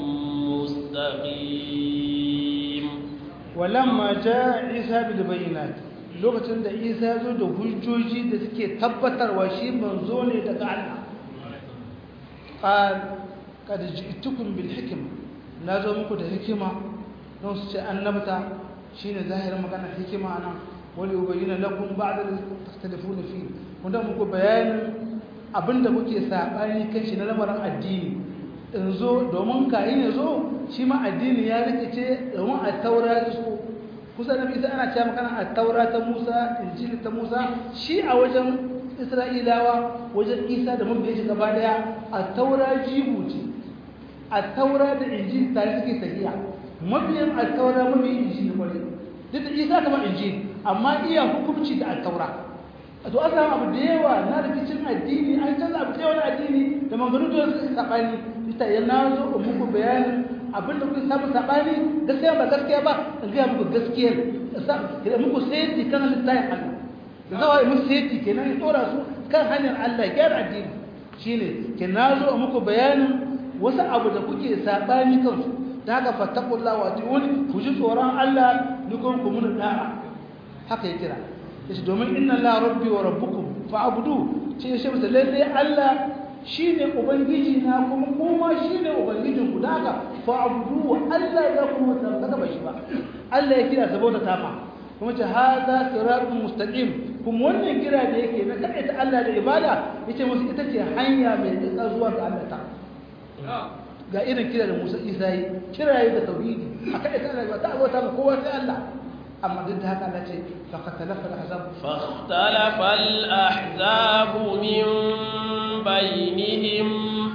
مستقيم ولما جاء عيسى بالبينات lokacin da isa ya zo da hujjoji da suke tabbatarwa shi manzo ne daga Allah qal kad ji'tukum bil hikma na zo muku da hikima don su ce annabta shine zahirin magana hikima nan wali ubayyana lakum ba'da tastalifuna fi wanda muku bayanin abinda kuke sabani kan shi na lamarin addini in zo domin kayin ya zo shi ma addini ya rikice domin a taura su kusa da isa ana cewa makana a taura ta musa injili ta musa shi a wajen isra'ilawa wajen isa da mabiya shi gaba daya a taura jibu ce a taura da injili tare suke tafiya mabiyan a taura mabiyan injili kwarai duk da isa kama injili amma iya hukumci da a taura a to an samu abu da yawa na rikicin addini an canza abu da yawa na addini da maganu da suka saɓani ita yana zo muku bayanin abin da kuka samu sabani gaskiya ba gaskiya ba in ga muku gaskiyar da muku sayti kan littafin Allah da zawa yi muku sayti kenan ya dora su kan hanyar Allah gyara addini shine ke nazo muku bayanin wasu abu da kuke sabani kansu da haka fattaqullaha wa atiuni ku ji tsoron Allah ni kun ku mun da'a haka ya kira yace domin inna la rabbi wa rabbukum fa'budu ce shi musu lalle Allah shi ne ubangiji na kuma kuma shi ne ubangijin ku daga fa'budu wa Allah ya kuma tabbata ba shi ba Allah ya kira saboda tafa kuma ce hada siratun mustaqim kuma wannan kira da yake na kai ta Allah da ibada yace musu ita ce hanya mai tsaka zuwa ga Allah ta ga irin kira da Musa Isa yi kira da tauhidi a kai ta Allah ta abota ba kowa sai Allah amma duk da haka Allah ce faqatalafa al-ahzab فاختلف الأحزاب من بينهم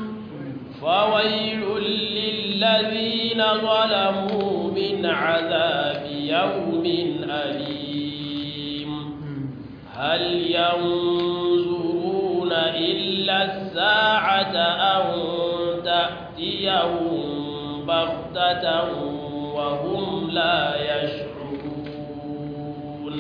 فويل للذين ظلموا من عذاب يوم أليم هل ينظرون إلا الساعة أن تأتيهم بغتة وهم لا يشعرون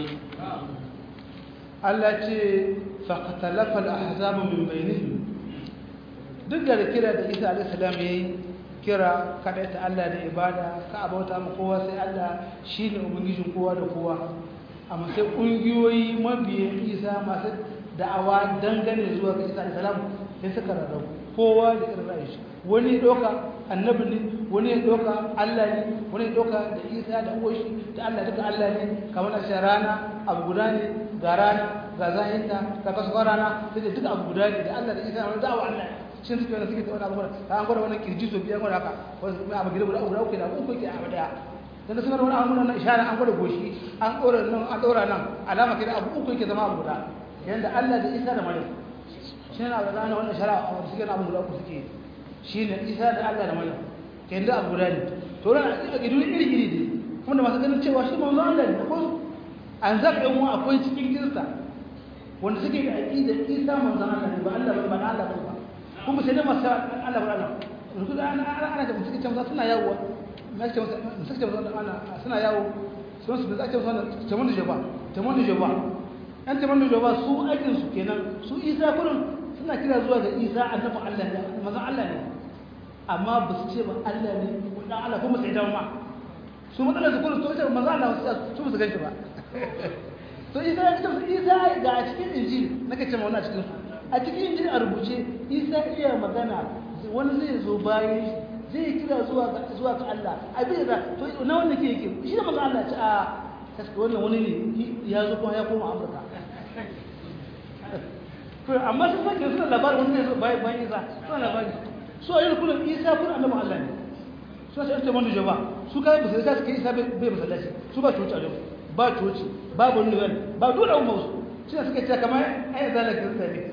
التي فاختلف الأحزاب من بينهم duk da kira da Isa alaihi salam yayi kira kada ta Allah da ibada ka abauta mu kowa sai Allah shine ubangijin kowa da kowa amma sai kungiyoyi mabiyan Isa masu da'awa dangane zuwa ga Isa alaihi salam sai suka rarrabu kowa da irin ra'ayi wani ya doka annabi ne wani ya doka Allah ne wani ya doka da Isa da uwashi da Allah duka Allah ne kamar a rana abu guda ne ga rana ga zahinta ga kasu rana sai da duka abu guda ne da Allah da Isa wani da'awa Allah shi suke wani suke wani abubuwa ta an gwada wani kirji so biyan gwada haka wani kuma abu gida guda guda uku da uku ke abu daya dan suna wani abu na ishara an gwada goshi an ɗora nan an ɗora nan alama kira abu uku ke zama abu guda yanda Allah da Isa da Maryam shi ne abu gane wannan shara a wani suke na abu guda uku suke shi ne Isa da Allah da Maryam kenan da abu guda ne to ran a gidu iri iri ne kuma da masu ganin cewa shi manzo Allah ne ko an zaka yan uwa akwai cikin kirista wanda suke da aqida Isa manzo Allah ne ba Allah ba ba Allah ba kuma sai da masu Allah ba Allah ruku da ana ana ana da suke cewa suna yawo na ce suke cewa ana suna yawo sun su da ake cewa tamon da jaba tamon da jaba an tamon da jaba su aikin su kenan su Isa kullum suna kira zuwa ga Isa annabi Allah ne manzo Allah ne amma ba su ce ba Allah ne ko dan Allah kuma sai dan ma su matsalar su kullum to ita manzo Allah su su ganshi ba to Isa ya ce Isa ga a cikin Injil nake cewa wannan cikin a cikin Injil a rubuce Isa iya magana wani zai zo bayan zai kira zuwa ga zuwa ga Allah abin da to na wanda ke yake shi da manzo Allah ce a kaske wannan wani ne ya zo kuma ya koma Amurka to amma sun sake suna labarin wani zai zo bayan bayan Isa suna labari su a yi kullum Isa kun annabi Allah ne su sai ta manzo jaba su kai ba sai ta suke Isa bai masallaci su ba coci a yau ba coci ba wani wani ba dole umma su shi suke cewa kamar ai zalakin sa ne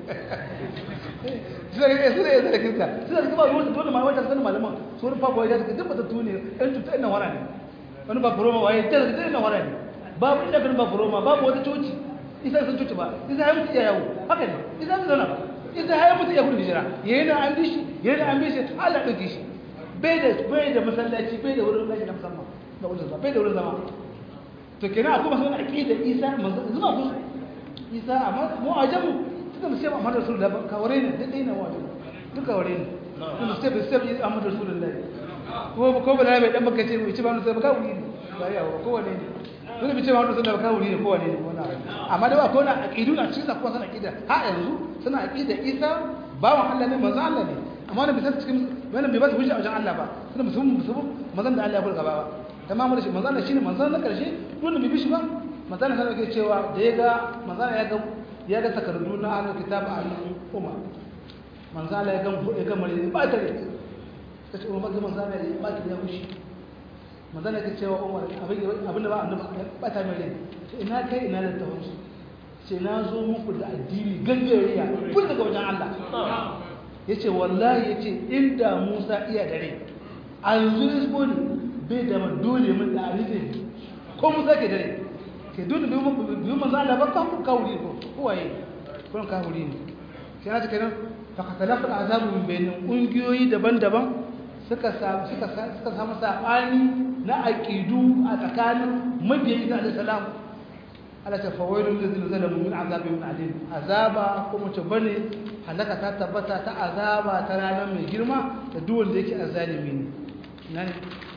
suna ga suna yanzu da kirka suna da kuma ruwan dole ma wata sanin malaman su wani fafa wajen suka duk bata tune ɗan tuta ina wara ne wani ba furoma waye ta da ina wara ne babu inda kan ba furoma babu wata coci isa sun coci ba isa ya mutu ya yawo haka ne isa sun zauna ba isa ya mutu ya gudu hijira yayi da an bi shi yayi da an bi shi Allah ɗauke shi bai da bai da masallaci bai da wurin gashi na musamman da wurin zama bai da wurin zama to kenan akwai masu wani aƙida isa zuma ku isa amma mu a jamu suka mu sai Muhammadu Rasulullah ba kaware ne dai na wajen duk kaware ne kuma sai bai sai Muhammadu Rasulullah ko ko ba bai dan baka ce mu ci ba mu sai baka wuri ne ba yawa ko wane ne dole bi ce Muhammadu Rasulullah baka wuri ne ko wane ne wannan amma da ba ko na aqidu na cikin kuma sana aqida ha yanzu suna aqida Isa bawan Allah ne manzo Allah ne amma ne bisa cikin wannan bai ba su hujja a wajen Allah ba suna musulmi musulmi manzon da Allah ya burga ba tamamu da shi manzon Allah shine manzon na karshe dole bai bi shi ba manzon Allah ke cewa da ya ga manzon ya ga ya ga takardu na ahlul kitab a hannun umar manzo Allah ya ga ya ga mare ba ta ne ta ce umar manzo Allah ya ba ta ya kushi manzo Allah ya ce wa umar abin abin da ba annabi ba ta mare ce ina kai ina da tawassu ce na zo muku da addini gangariya kun daga wajen Allah yace wallahi yace inda Musa iya dare a yanzu ne ko ne bai da dole mun da alife ko Musa ke dare ke dole biyu manzo Allah ba kan kawuri ko kowaye kun kawuri ne sai na take nan fa katalafa azabu min bainin kungiyoyi daban-daban suka samu suka suka samu sabani na aqidu a tsakanin mabiyi da salam Allah ta fawailu lil zalamu min azabin alim azaba kuma ta bane halaka ta tabbata ta azaba ta ranar mai girma da duk wanda yake azalimi ne nan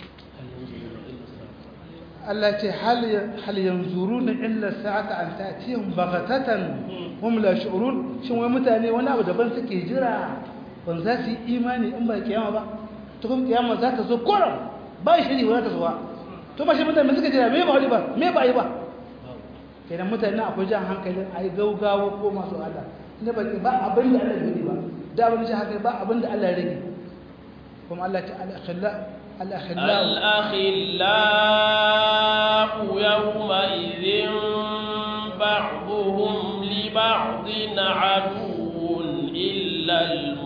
Allah ce hal yanzuruna illa sa'ata an ta'tihim baghatatan hum la shu'urun shin wai mutane wani abu daban suke jira ban za su yi imani in ba kiyama ba to kuma kiyama za ta zo koran ba shiri wala ta zuwa to ba shi mutane suka jira me ba wani ba me ba yi ba kenan mutane akwai jan hankalin ai gaugawa ko masu Allah inda ba ba abin da Allah ya ba da abin da haka ba abin da Allah ya rage kuma Allah ta al-akhilla الأخلاء يومئذ بعضهم لبعض عدو إلا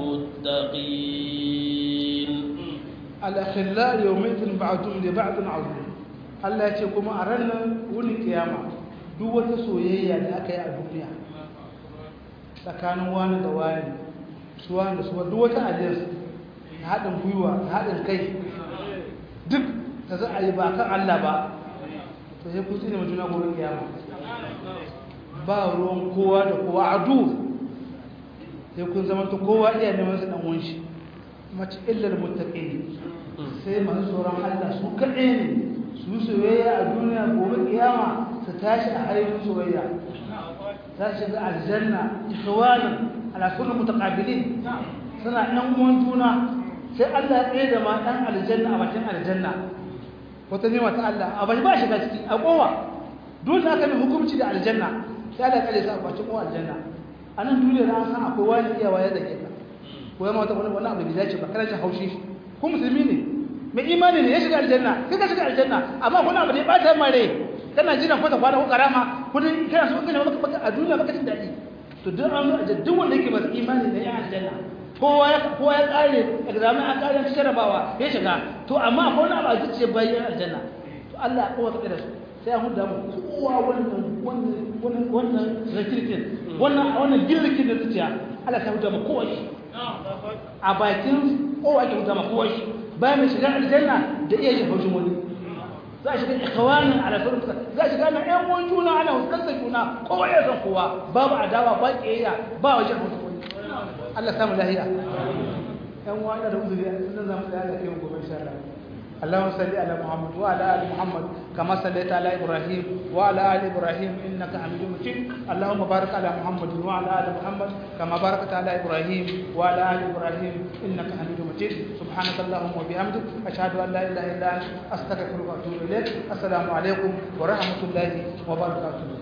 المتقين الأخلاء يومئذ بعضهم لبعض عدو Allah ya ce kuma a ranar wuni kiyama duk wata soyayya da aka yi a duniya tsakanin wani da wani su wani da su duk wata aliyarsu da haɗin gwiwa da haɗin kai duk da za a yi ba kan Allah ba to sai ku tsine mutuna gobe kiyama ba ruwan kowa da kowa adu sai kun zama ta kowa iya neman su dan wanshi mace illar muttaqin sai masu tsoron Allah su kaɗai ne su soyayya a duniya gobe kiyama su tashi a haifin soyayya ta shiga aljanna ikhwanan ala kullu mutaqabilin suna ɗan uwan juna sai Allah ya tsaye da ma ɗan aljanna a bakin aljanna wata nema ta Allah a bai ba shiga ciki a kowa dole aka bi hukunci da aljanna sai Allah ya kare sa a bakin kowa aljanna a nan duniya na san akwai wani iyawa ya zake ka ko ya mata wani abu da dace ba kana jin haushi ko musulmi ne mai imani ne ya shiga aljanna kai ka shiga aljanna amma wani abu da ya bata mare kana jiran kwata kwana ko karama kudin kana so kana maka a duniya baka jin daɗi to duk an zo a duk wanda yake masu imani ne ya aljanna kowa ya kowa ya kare examen a kare shi jarabawa ya shiga to amma akwai wani abu a zuciya bayan aljanna to Allah ya kowa da su sai an huda mu kowa wannan wannan wannan zakirkin wannan wannan girkin da zuciya Allah ta huda mu kowa shi a bakin kowa ke huda mu kowa shi bayan mai shiga aljanna da iya shi haushin wani za a shiga ikhwanin ala fursa za a shiga na ƴan uwan juna ana huskantar juna kowa ya san kowa babu adawa ba kiyayya ba wajen haushin wani Allah samu lahiya ƴan uwa ina da uzuri nan zamu tsaya da kiyon gobe insha Allah اللهم صل على محمد وعلى ال محمد كما صليت على ابراهيم وعلى ال ابراهيم انك حميد مجيد اللهم بارك على محمد وعلى ال محمد كما باركت على ابراهيم وعلى ال ابراهيم انك حميد مجيد سبحانك اللهم وبحمدك اشهد ان لا اله الا انت استغفرك واتوب اليك السلام عليكم ورحمه الله وبركاته